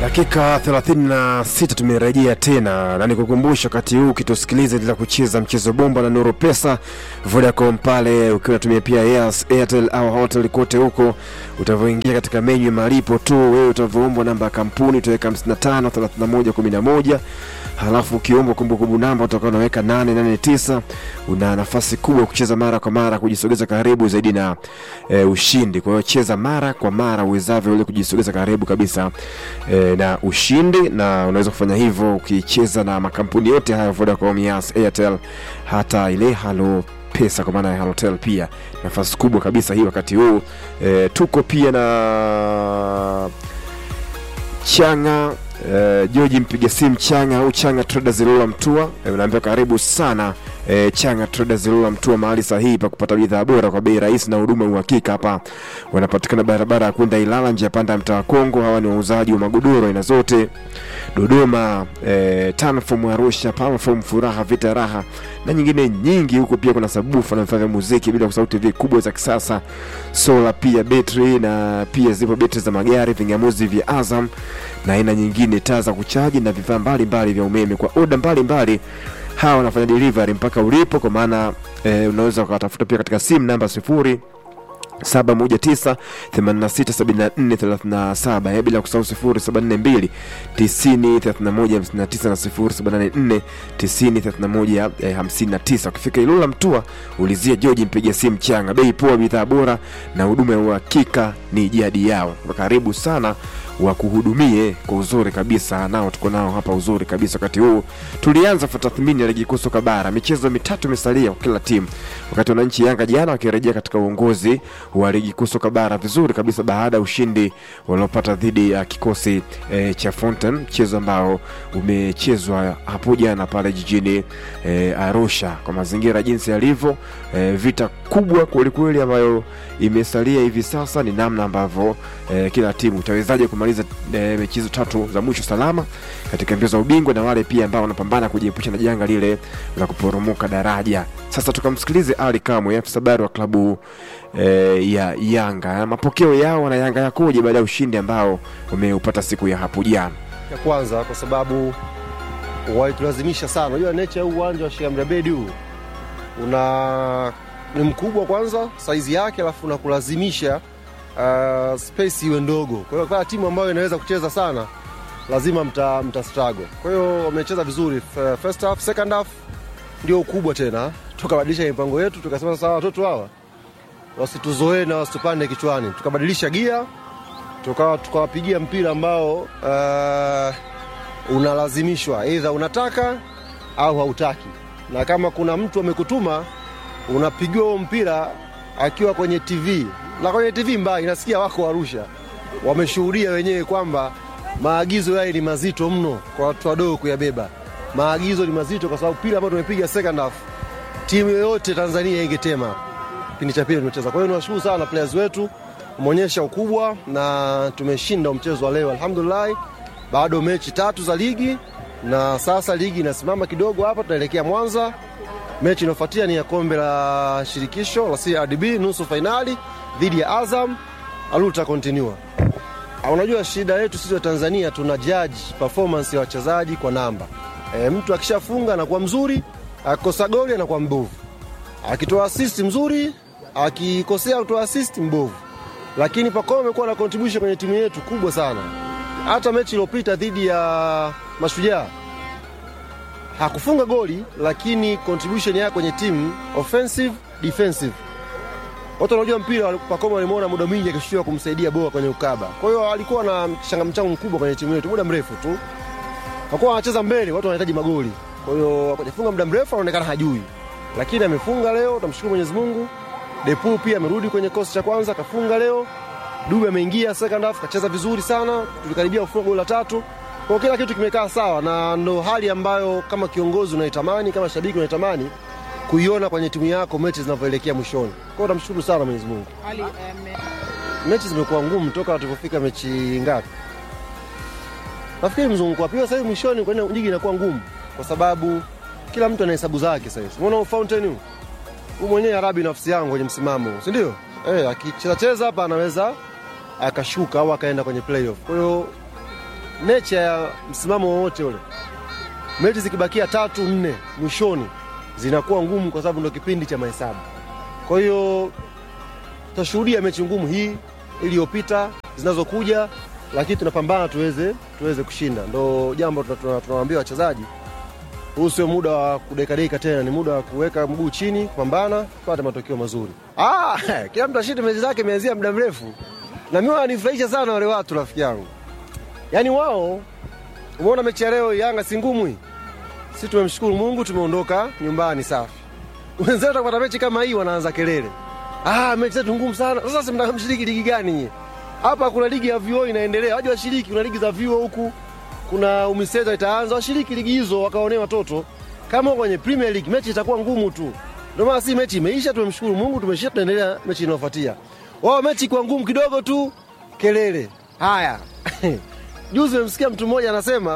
Dakika 36 tumerejea tena na nikukumbusha, wakati huu ukitusikiliza endelea kucheza mchezo bomba na Nuru Pesa Vodacom pale, ukiwa unatumia pia Yes, Airtel au Hotel kote huko, utavyoingia katika menyu ya malipo tu, wewe utavoombwa namba ya kampuni utaweka 55 31 11 halafu ukiombwa kumbukumbu namba utakuwa unaweka 889. Una nafasi kubwa kucheza mara kwa mara, kujisogeza karibu zaidi na e, ushindi. Kwa hiyo cheza mara kwa mara uwezavyo, ili kujisogeza karibu kabisa e, na ushindi, na unaweza kufanya hivyo ukicheza na makampuni yote haya Vodacom, Yas, Airtel, hata ile Halo pesa kwa maana ya Halotel pia nafasi kubwa kabisa hii wakati huu e, tuko pia na Changa Uh, George mpiga simu Changa au Changa Traders Ilula Mtua, uh, unaambia karibu sana uh, Changa Traders Ilula Mtua, mahali sahihi pa kupata bidhaa bora kwa bei rahisi na huduma uhakika. Hapa wanapatikana barabara ya kwenda Ilala, njia panda ya mtaa wa Kongo. Hawa ni wauzaji wa magodoro aina zote Dodoma, eh, Tanform Arusha, Palform Furaha, Vita Raha na nyingine nyingi. Huko pia kuna sabufa na vifaa vya muziki, bila kusahau TV kubwa za kisasa, sola pia betri, na pia zipo betri za magari, vingamuzi vya Azam na aina nyingine, taa za kuchaji na vifaa mbalimbali vya umeme kwa oda mbalimbali. Hawa wanafanya delivery mpaka ulipo, kwa maana eh, unaweza ukawatafuta pia katika simu namba sifuri 719 867437 bila kusahau 0742 90 3159 na 0784 90 3159. Ukifika Ilula Mtua ulizia George mpiga simu Changa, bei poa, bidhaa bora na huduma ya uhakika ni jadi yao. Karibu sana wakuhudumie kwa uzuri kabisa, nao tuko nao hapa uzuri kabisa. Wakati huu tulianza tathmini ya ligi kuu soka bara, michezo mitatu imesalia kwa kila timu, wakati wananchi Yanga jana wakirejea katika uongozi wa ligi kuu soka bara vizuri kabisa baada ya ushindi waliopata dhidi ya kikosi e, cha Fountain, mchezo ambao umechezwa hapo jana pale jijini e, Arusha. Kwa mazingira jinsi yalivyo, e, vita kubwa kwelikweli ambayo imesalia hivi sasa ni namna ambavyo e, kila timu itawezaje kumaliza e, mechi hizo tatu za mwisho salama katika mbio za ubingwa, na wale pia ambao wanapambana kujiepusha na janga lile la kuporomoka daraja. Sasa tukamsikilize Ali Kamwe, afisa habari wa klabu e, ya Yanga, mapokeo yao na Yanga yakoje baada ya ushindi ambao umeupata siku ya hapo jana. ya kwanza kwa sababu walitulazimisha sana. Unajua nature ya uwanja wa Sheikh Amri Abeid huu una ni mkubwa kwanza saizi yake, alafu unakulazimisha uh, space iwe ndogo. Kwa hiyo kwa timu ambayo inaweza kucheza sana lazima mta, mta struggle. Kwa hiyo wamecheza vizuri f- first half, second half ndio ukubwa tena, tukabadilisha mipango yetu, tukasema sasa watoto hawa wasituzoee na wasitupande kichwani, tukabadilisha gia tukawa tukawapigia mpira ambao uh, unalazimishwa aidha unataka au hautaki, na kama kuna mtu amekutuma unapigiwa huo mpira akiwa kwenye TV na kwenye TV mbaya inasikia wako Arusha, wameshuhudia wenyewe kwamba maagizo yale ni mazito mno kwa watu wadogo kuyabeba. Maagizo ni mazito kwa sababu pila ambayo tumepiga second half, timu yoyote Tanzania ingetema kipindi cha pili tumecheza. Kwa hiyo niwashukuru sana players wetu, umeonyesha ukubwa na tumeshinda mchezo wa leo alhamdulillah. Bado mechi tatu za ligi na sasa ligi inasimama kidogo hapa, tunaelekea Mwanza. Mechi inayofuatia ni ya kombe la shirikisho la CRDB nusu fainali dhidi ya Azam. Aluta continue. Ah, Unajua shida yetu sisi wa Tanzania tuna judge performance ya wachezaji kwa namba. E, mtu akishafunga anakuwa mzuri, akikosa goli anakuwa mbovu, akitoa assist mzuri, akikosea kutoa assist mbovu. Lakini Pacome amekuwa na contribution kwenye timu yetu kubwa sana. Hata mechi iliyopita dhidi ya Mashujaa hakufunga goli, lakini contribution yake kwenye timu offensive defensive watu wanajua mpira, Pacome walimwona muda mwingi akishushia kumsaidia Boa kwenye ukaba. Kwa hiyo alikuwa na mchanga mchango mkubwa kwenye timu yetu muda mrefu tu, hakuwa anacheza mbele, watu wanahitaji magoli. Kwa hiyo akajifunga muda mrefu, anaonekana hajui, lakini amefunga leo, tamshukuru Mwenyezi Mungu. Depu pia amerudi kwenye kosi cha kwanza, kafunga leo. Dube ameingia second half, kacheza vizuri sana, tulikaribia kufunga goli la tatu. Kwa hiyo kila kitu kimekaa sawa, na ndo hali ambayo kama kiongozi unaitamani, kama shabiki unaitamani kuiona kwenye timu yako mechi zinavyoelekea mwishoni. Kwa hiyo namshukuru sana Mwenyezi Mungu. Ali, em, Mechi zimekuwa ngumu toka tulipofika mechi ngapi? Nafikiri mzunguko wa pili sasa hivi mwishoni kwenye ligi inakuwa ngumu kwa sababu kila mtu ana hesabu zake sasa hivi. Umeona Fountain huu? Huu mwenyewe Arabi nafsi yangu kwenye msimamo, huu, si ndio? Eh, akicheza cheza hapa anaweza akashuka au akaenda kwenye playoff. Kwa hiyo nature ya msimamo wowote ule, mechi zikibakia tatu nne mwishoni zinakuwa ngumu, kwa sababu ndo kipindi cha mahesabu. Kwa hiyo tutashuhudia mechi ngumu hii iliyopita, zinazokuja, lakini tunapambana tuweze tuweze kushinda. Ndo jambo tuna- tuna- tunawaambia wachezaji, huu sio muda wa kudekadeka tena, ni muda wa kuweka mguu chini, kupambana, tupate matokeo mazuri. Ah, kila mtu ashinde mechi zake, imeanzia muda mrefu, na mimi wananifurahisha sana wale watu, rafiki yangu, yaani wao, umeona mechi ya leo Yanga si ngumu hii, si tumemshukuru Mungu, tumeondoka nyumbani safi. Wenzetu wakipata mechi kama hii wanaanza kelele, ah, mechi zetu ngumu sana. Sasa si mnamshiriki ligi gani nyie? Hapa kuna ligi ya vyuo inaendelea, waje washiriki. Kuna ligi za vyuo huku, kuna UMISETA itaanza, washiriki ligi hizo wakaonea watoto. Kama wako kwenye Premier League mechi itakuwa ngumu tu. Ndio maana si mechi imeisha, tumemshukuru Mungu, tumeshinda, tunaendelea mechi inayofuatia. Wao mechi kwa ngumu kidogo tu, kelele. Haya. Juzi nimemsikia mtu mmoja anasema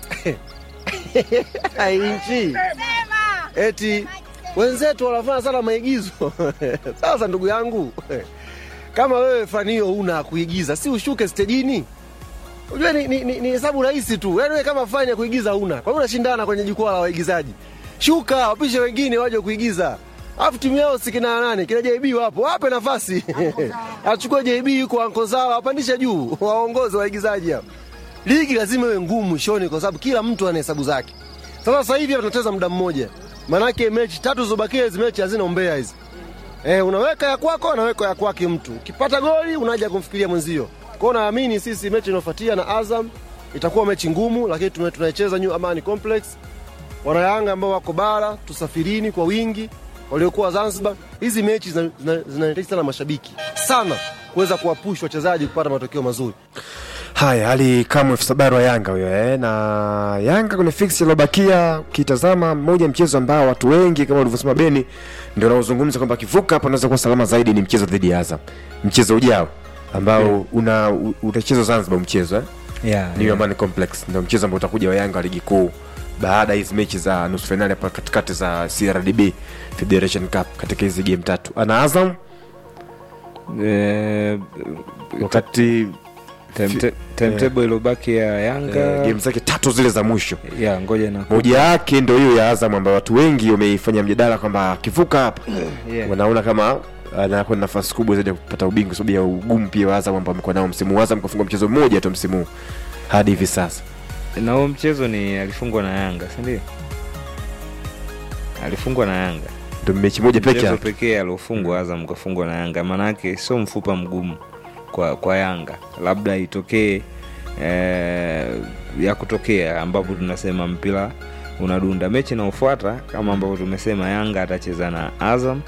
nchi eti wenzetu wanafanya sana maigizo. Sasa ndugu yangu, kama wewe fani hiyo una kuigiza, si ushuke stejini? Unajua ni, ni, ni, ni hesabu rahisi tu. Yaani wewe kama fani ya kuigiza una, kwa nini unashindana kwenye jukwaa la waigizaji? Shuka, wapishe wengine waje kuigiza. Alafu timu yao si kina nani? Kina JB wapo. Wape nafasi. Achukue JB yuko anko zao, apandishe juu, waongoze waigizaji hao. Ligi lazima iwe ngumu mwishoni kwa sababu kila mtu ana hesabu zake. Sasa sasa hivi hapa tunacheza muda mmoja. Manake mechi tatu zilizobakia hizi mechi hazina umbea hizi. Eh, unaweka ya kwako anaweka ya kwake mtu. Ukipata goli unaja kumfikiria mwenzio. Kwa hiyo naamini sisi mechi inayofuatia na Azam itakuwa mechi ngumu, lakini tume- tunaicheza New Amani Complex. Wanayanga ambao wako bara, tusafirini kwa wingi, waliokuwa Zanzibar. Hizi mechi zina- zina- zinahitaji sana mashabiki sana kuweza kuwapush wachezaji kupata matokeo mazuri. Haya, hali kama elfu sabari wa Yanga huyo eh, na Yanga kwenye fix iliyobakia, ukitazama mmoja mchezo ambao watu wengi kama ulivyosema Beni ndio wanaozungumza kwamba akivuka hapa anaweza kuwa salama zaidi ni mchezo dhidi ya Azam, mchezo ujao ambao una u- utachezwa Zanzibar, mchezo eh? yeah, New yeah. Amani Complex ndio mchezo ambao utakuja wa Yanga wa ligi kuu baada ya hizi mechi za nusu fainali hapa katikati za CRDB Federation Cup katika hizi game tatu. Ana Azam Eh, wakati timeta- timetable iliyobaki ya eh, Yanga game zake tatu zile za mwisho ya ngoja na moja yake ndo hiyo ya Azam ambayo watu wengi wameifanya mjadala kwamba akivuka hapa yeah. wanaona kama anakuwa na nafasi kubwa zaidi ya kupata ubingwa kwa sababu ya ugumu pia wa Azam ambao amekuwa nao msimu huu. Azam kafunga mchezo mmoja tu msimu huu hadi hivi sasa. na huo mchezo ni alifungwa na Yanga si ndio? Alifungwa na Yanga Ndio mechi moja peke mchezo yake. pekee aliofungwa Azam kafungwa na Yanga, maanake sio mfupa mgumu kwa, kwa Yanga, labda itokee eh, ya kutokea ambapo tunasema mpira unadunda. Mechi inayofuata kama ambavyo tumesema, Yanga atacheza na Azam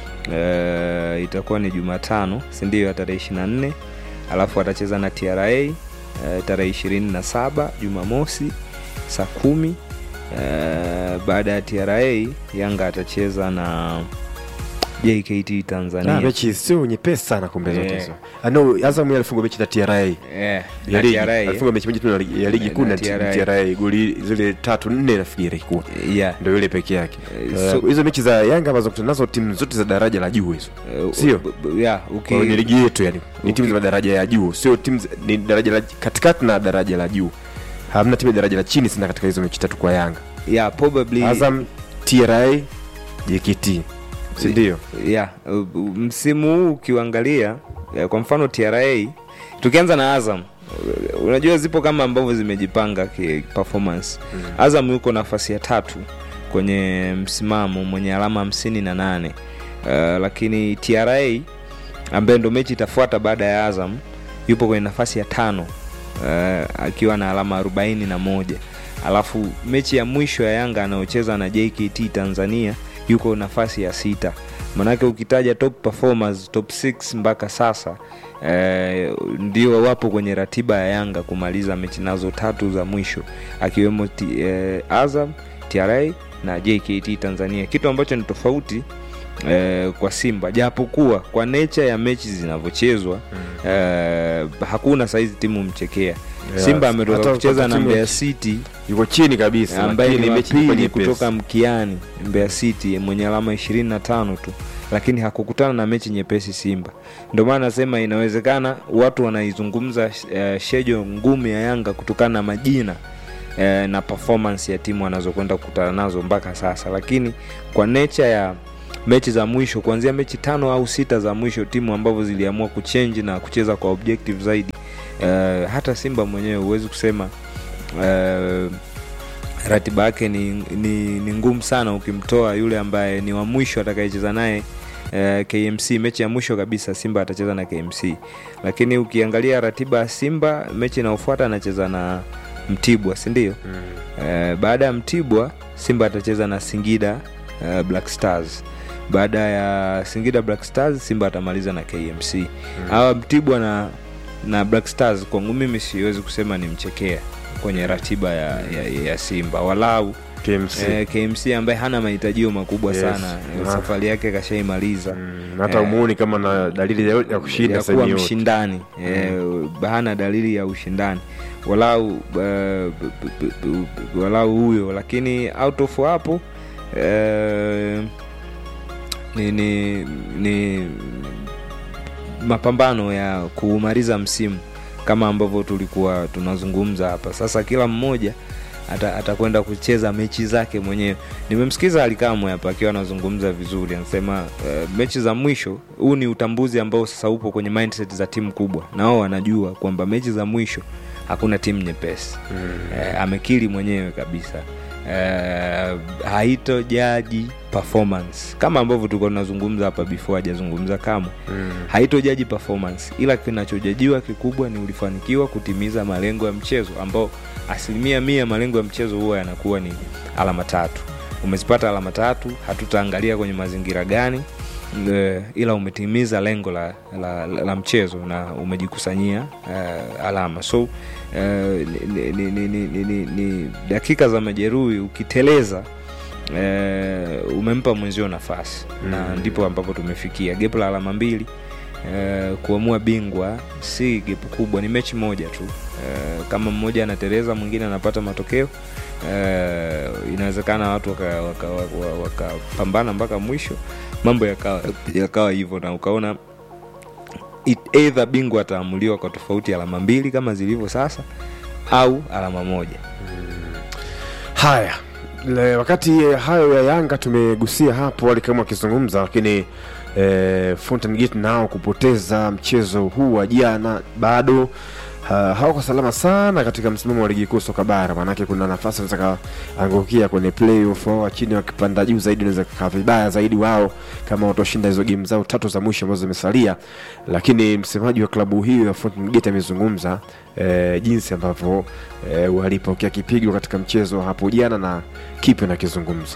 eh, itakuwa ni Jumatano, si ndio, ya tarehe 24 alafu atacheza na TRA eh, tarehe 27 Jumamosi saa kumi. Eh, baada ya TRA Yanga atacheza na JKT Tanzania. Ah, mechi sio nyepesi sana kumbe zote Eh. hizo. Ah, no, Azam yeye alifunga mechi na TRA Eh, ya na ligi. TRA, Alifunga mechi moja tu na ligi- ya ligi Eh, kuu na na TRA. TRA goli zile tatu nne nafikiri ilikuwa. yeah. Ndio yule peke yake. Eh, Eh, so- Hizo mechi za Yanga ambazo kutana nazo timu zote za daraja la juu hizo. Eh, Sio? b- b- yeah, uki- Kwa hiyo ni ligi yetu yani. Ni timu Uki- za daraja ya juu, sio timu za- ni daraja la katikati na daraja la juu. Hamna timu ya daraja la chini sana katika hizo mechi tatu kwa Yanga. yeah, probably Azam, TRA, JKT. Si ndio? yeah, uh, uh, msimu huu ukiuangalia eh, kwa mfano TRA tukianza na Azam uh, unajua zipo kama ambavyo zimejipanga ki performance Azam yuko nafasi ya tatu kwenye msimamo mwenye alama hamsini na nane uh, lakini TRA ambaye ndo mechi itafuata baada ya Azam yupo kwenye nafasi ya tano uh, akiwa na alama arobaini na moja alafu mechi ya mwisho ya Yanga anayocheza na JKT Tanzania yuko nafasi ya sita manake ukitaja top performers top 6 mpaka sasa eh, ndio wapo kwenye ratiba ya Yanga kumaliza mechi nazo tatu za mwisho akiwemo t, eh, Azam, TRA na JKT Tanzania, kitu ambacho ni tofauti eh, kwa Simba japokuwa kwa nature ya mechi zinavyochezwa eh, hakuna saizi timu mchekea. Yeah, Simba hata ametoka kwa kucheza na timu- Mbeya City Yuko chini kabisa. ambaye lakini ni mechi ilikuwa wapili nyepesi. kutoka mkiani Mbeya City mwenye alama 25 tu lakini hakukutana na mechi nyepesi Simba. Ndio maana nasema inawezekana watu wanaizungumza uh, shejo ngumu ya Yanga kutokana na majina eh, na performance ya timu wanazokwenda kukutana nazo mpaka sasa, lakini kwa nature ya mechi za mwisho kuanzia mechi tano au sita za mwisho timu ambavyo ziliamua kuchange na kucheza kwa objective zaidi eh, hata Simba mwenyewe huwezi kusema eh, ratiba yake ni, ni, ni ngumu sana ukimtoa yule ambaye ni wa mwisho atakayecheza naye eh, KMC mechi ya mwisho kabisa Simba atacheza na KMC, lakini ukiangalia ratiba ya Simba mechi inayofuata anacheza na Mtibwa, si ndio? Mm. Eh, baada ya Mtibwa Simba atacheza na Singida eh, Black Stars. Baada ya Singida Black Stars Simba atamaliza na KMC. Hawa Mtibwa na na Black Stars kwangu mimi siwezi kusema ni mchekea kwenye ratiba ya, ya, ya Simba walau KMC. eh, KMC ambaye hana mahitajio makubwa Yes. sana eh, Ah. safari yake kashaimaliza Mm, hata Eh, umuoni kama na dalili ya, ya kushinda ya sehemu kuwa yote. mshindani eh, hana dalili ya ushindani walau uh, b- b- b- b- walau huyo lakini out of hapo eh, ni, ni, ni mapambano ya kuumaliza msimu kama ambavyo tulikuwa tunazungumza hapa sasa kila mmoja ata- atakwenda kucheza mechi zake mwenyewe nimemsikiza alikamwe hapa akiwa anazungumza vizuri anasema uh, mechi za mwisho huu ni utambuzi ambao sasa upo kwenye mindset za timu kubwa na wao wanajua kwamba mechi za mwisho hakuna timu nyepesi Mm. eh, amekiri mwenyewe kabisa eh, haitojaji performance kama ambavyo tulikuwa tunazungumza hapa before hajazungumza kamwe Mm. haitojaji performance ila kinachojajiwa kikubwa ni ulifanikiwa kutimiza malengo ya mchezo ambao asilimia mia malengo ya mchezo huwa yanakuwa ni alama tatu umezipata alama tatu hatutaangalia kwenye mazingira gani e, ila umetimiza lengo la, la, la, la mchezo na umejikusanyia uh, alama so uh, ni, ni, ni, ni, ni, ni, ni dakika za majeruhi ukiteleza uh, umempa mwenzio nafasi mm. na ndipo ambapo tumefikia gepu la alama mbili Uh, kuamua bingwa si gepu kubwa ni mechi moja tu uh, kama mmoja anateleza mwingine anapata matokeo uh, inawezekana watu wakapambana waka, waka, waka wakapambana mpaka mwisho mambo yakawa yakawa hivyo na ukaona it- either bingwa ataamuliwa kwa tofauti ya alama mbili kama zilivyo sasa au alama moja haya Le, wakati hayo ya yanga tumegusia hapo walikama wakizungumza lakini eh, Fountain Gate nao kupoteza mchezo huu wa jana bado ha, hawako salama sana katika msimamo wa ligi kuu soka bara maanake kuna nafasi wanaweza kaangukia kwenye playoff wao wa chini wakipanda juu zaidi unaweza kaa vibaya zaidi wao kama watoshinda hizo game zao tatu za mwisho ambazo zimesalia lakini msemaji wa klabu hiyo ya Fountain Gate amezungumza eh, jinsi ambavyo eh, walipokea kipigo katika mchezo wa hapo jana na kipi nakizungumza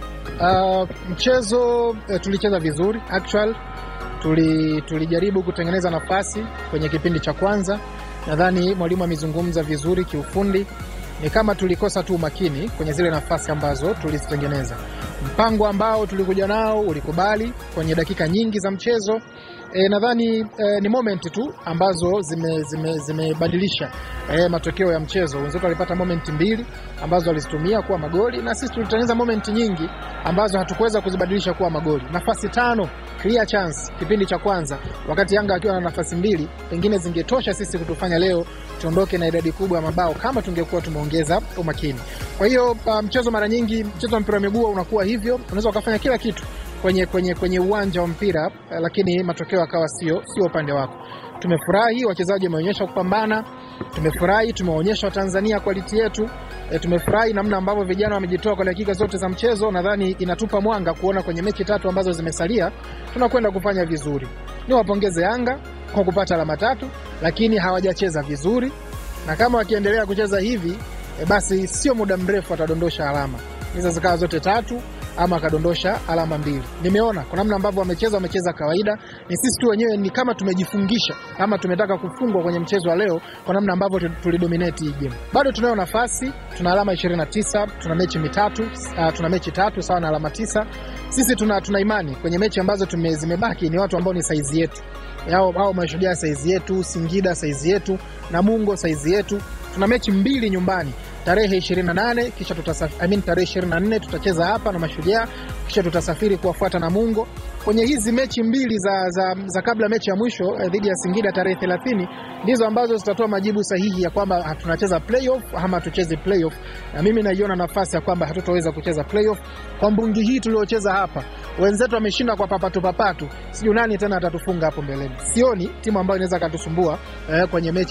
Uh, mchezo uh, tulicheza vizuri actual tuli, tulijaribu kutengeneza nafasi kwenye kipindi cha kwanza. Nadhani mwalimu amezungumza vizuri kiufundi, ni kama tulikosa tu umakini kwenye zile nafasi ambazo tulizitengeneza. Mpango ambao tulikuja nao ulikubali kwenye dakika nyingi za mchezo. E, nadhani e, ni moment tu ambazo zimebadilisha zime, zimebadilisha, e, matokeo ya mchezo. Wenzetu walipata moment mbili ambazo walizitumia kuwa magoli na sisi tulitengeneza moment nyingi ambazo hatukuweza kuzibadilisha kuwa magoli. Nafasi tano clear chance kipindi cha kwanza, wakati Yanga akiwa na nafasi mbili, pengine zingetosha sisi kutufanya leo tuondoke na idadi kubwa ya mabao kama tungekuwa tumeongeza umakini. Kwa hiyo uh, mchezo mara nyingi, mchezo wa mpira wa miguu unakuwa hivyo, unaweza ukafanya kila kitu kwenye kwenye kwenye uwanja wa mpira eh, lakini matokeo yakawa sio sio upande wako. Tumefurahi wachezaji wameonyesha kupambana, tumefurahi tumeonyesha Watanzania quality yetu e, tumefurahi namna ambavyo vijana wamejitoa kwa dakika zote za mchezo. Nadhani inatupa mwanga kuona kwenye mechi tatu ambazo zimesalia tunakwenda kufanya vizuri. Niwapongeze Yanga kwa kupata alama tatu, lakini hawajacheza vizuri, na kama wakiendelea kucheza hivi e, basi sio muda mrefu watadondosha alama hizo zikawa zote tatu ama akadondosha alama mbili. Nimeona kwa namna ambavyo wamecheza, wamecheza kawaida. Ni sisi tu wenyewe ni kama tumejifungisha ama tumetaka kufungwa kwenye mchezo wa leo, kwa namna ambavyo tu- tulidominate hii game. Bado tunayo nafasi, tuna alama 29, tuna mechi mitatu, uh, tuna mechi tatu sawa na alama tisa. Sisi tuna, tuna imani kwenye mechi ambazo tume, zimebaki ni watu ambao ni saizi yetu yao, au Mashujaa saizi yetu, Singida saizi yetu, Namungo saizi yetu. Tuna mechi mbili nyumbani tarehe 28 kisha tutasaf, I mean, tarehe 24 tutacheza hapa na Mashujaa, kisha tutasafiri kuwafuata Namungo kwenye hizi mechi mbili za, za, za kabla mechi ya mwisho eh, dhidi ya Singida tarehe 30 ndizo ambazo zitatoa majibu sahihi ya kwamba tunacheza playoff ama hatuchezi playoff, na mimi naiona nafasi ya kwamba hatutoweza kucheza playoff kwa mbungi hii tuliocheza hapa. Wenzetu wameshinda kwa papatu papatu, sijui nani tena atatufunga hapo mbeleni. Sioni timu ambayo inaweza katusumbua eh, kwenye mechi